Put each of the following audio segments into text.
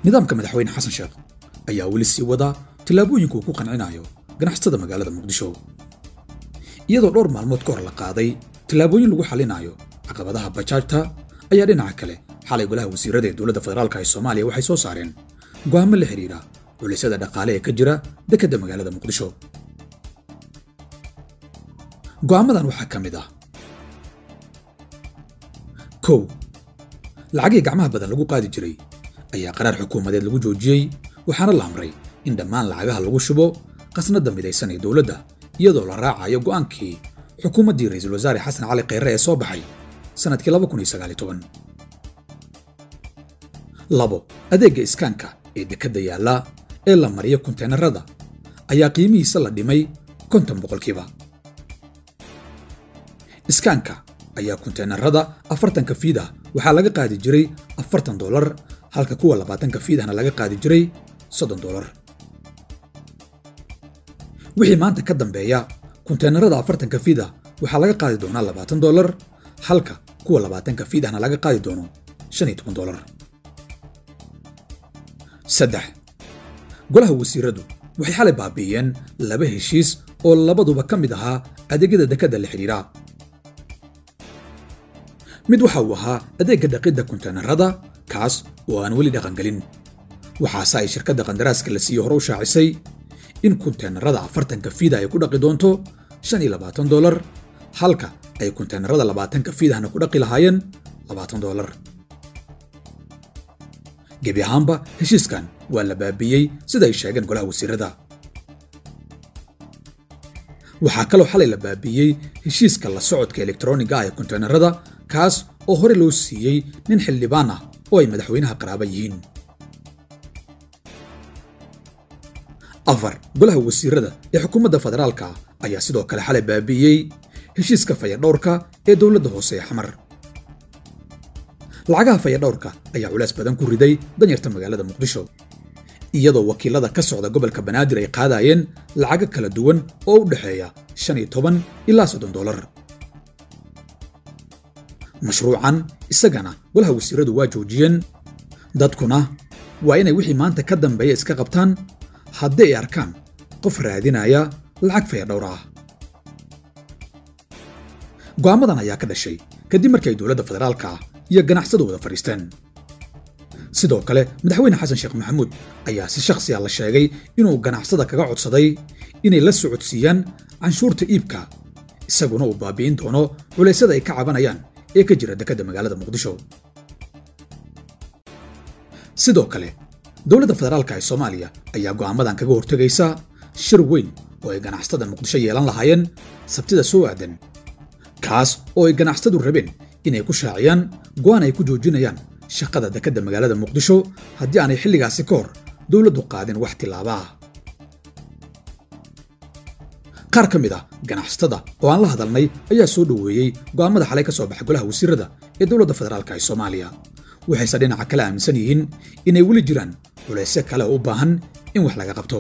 nidaamka madaxweyne xasan sheekh ayaa weli sii wada tillaabooyinka uu ku qancinayo ganacsatada magaalada muqdisho iyadoo dhowr maalmood ka hor la qaaday tillaabooyin lagu xallinayo caqabadaha bajaajta ayaa dhinaca kale xalay golaha wasiirada ee dowladda federaalka ee soomaaliya waxay soo saareen go'aamo la xidhiidha culisyada dhaqaale ee ka jira dekedda magaalada muqdisho go'aamadan waxaa ka mid ah kow lacagii gacmaha badan lagu qaadi jiray ayaa qaraar xukuumadeed lagu joojiyey waxaana la amray in dhammaan lacagaha lagu shubo qasnadda midaysan ee dowladda iyadoo la raacayo go'aankii xukuumaddii ra'iisul wasaare xasan cali kheyre ee soo baxay sannadkii labo adeegga iskaanka ee dekedda yaalla ee la mariyo kunteenarada ayaa qiimihiisa la dhimay konton boqolkiiba iskaanka ayaa kunteenarada afartanka fiid ah waxaa laga qaadi jiray afartan dolar halka kuwa labaatanka fiid ahna laga qaadi jiray soddon dolar wixii maanta ka dambeeya kunteenarada afartanka fiid ah waxaa laga qaadi doonaa labaatan dolar halka kuwa labaatanka fiid ahna laga qaadi doono shan iyo toban dolar saddex golaha wasiiradu waxay xalay baabi'iyeen laba heshiis oo labaduba ka mid ahaa adeegyada dekedda la xidhiidha mid waxa uu ahaa adeegga dhaqidda kunteenarada kaas oo aan weli dhaqangelin waxaase ay shirkadda qandaraaska la siiye hore u shaacisay in kunteenarada afartanka fiida ay ku dhaqi doonto shan iyo labaatan dolar halka ay kunteenarada labaatanka fiidahna ku dhaqi lahaayeen labaatan dolar gebi ahaanba heshiiskan waa la baabiiyey sida ay sheegeen golaha wasiirada waxaa kaloo xalay la baabiiyey heshiiska la socodka elektroniga ah ee kunteenarada kaas oo hore loo siiyey nin xildhibaan ah oo ay madaxweynaha qaraaba yihiin afar golaha wasiirada ee xukuumadda federaalka ayaa sidoo kale xalay baabi'iyey heshiiska fayadhowrka ee dowladda hoose ee xamar lacagaha fayadhowrka ayaa culays badan ku riday danyarta magaalada muqdisho iyadoo wakiilada ka socda gobolka banaadir ay qaadayeen lacago kala duwan oo u dhexeeya shan iyo toban ilaa soddon dolar mashruucan isagana golaha wasiiradu waa joojiyeen dadkuna waa inay wixii maanta ka dambeeya iska qabtaan haddii ay arkaan qof raadinaya lacag fayadhowr ah go'aamadan ayaa ka dhashay kadib markii ay dowladda federaalka iyo ganacsadu wada fadhiisteen sidoo kale madaxweyne xasan sheekh maxamuud ayaa si shakhsiya la sheegay inuu ganacsada kaga codsaday inay la socodsiiyaan canshuurta iibka isaguna uu baabi'in doono culaysyada ay ka cabanayaan ee ka jira dekedda magaalada muqdisho sidoo kale dowladda federaalka ee soomaaliya ayaa go'aamadan kaga hortegaysa shir weyn oo ay ganacsatada muqdisho yeelan lahaayeen sabtida soo aadan kaas oo ay ganacsadu rabeen inay ku shaaciyaan go'aan ay ku joojinayaan shaqada dekedda magaalada muqdisho haddii aanay xilligaasi ka hor dowladdu qaadin wax tillaaba ah qaar ka mid ah ganacsatada oo aan la hadalnay ayaa soo dhoweeyey go'aamada xalay ka soo baxay golaha wasiirada ee dowladda federaalka ee soomaaliya waxayse dhinaca kale aaminsan yihiin inay weli jiraan culaysyo kale oo u baahan in wax laga qabto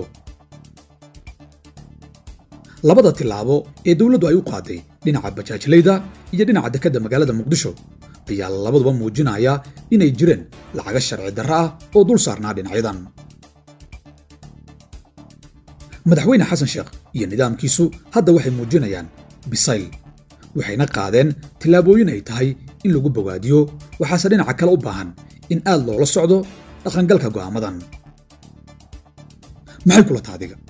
labada tillaabo ee dowladdu ay u qaaday dhinaca bajaajlayda iyo dhinaca dekedda magaalada muqdisho ayaa labaduba muujinaya inay jireen lacaga sharci darro ah oo dul saarnaa dhinacyadan madaxweyne xasan sheekh iyo nidaamkiisu hadda waxay muujinayaan bisayl waxayna qaadeen tillaabooyin ay tahay in lagu bogaadiyo waxaase dhinaca kale u baahan in aad loola socdo dhaqangalka go'aamadan maxay kula taadiga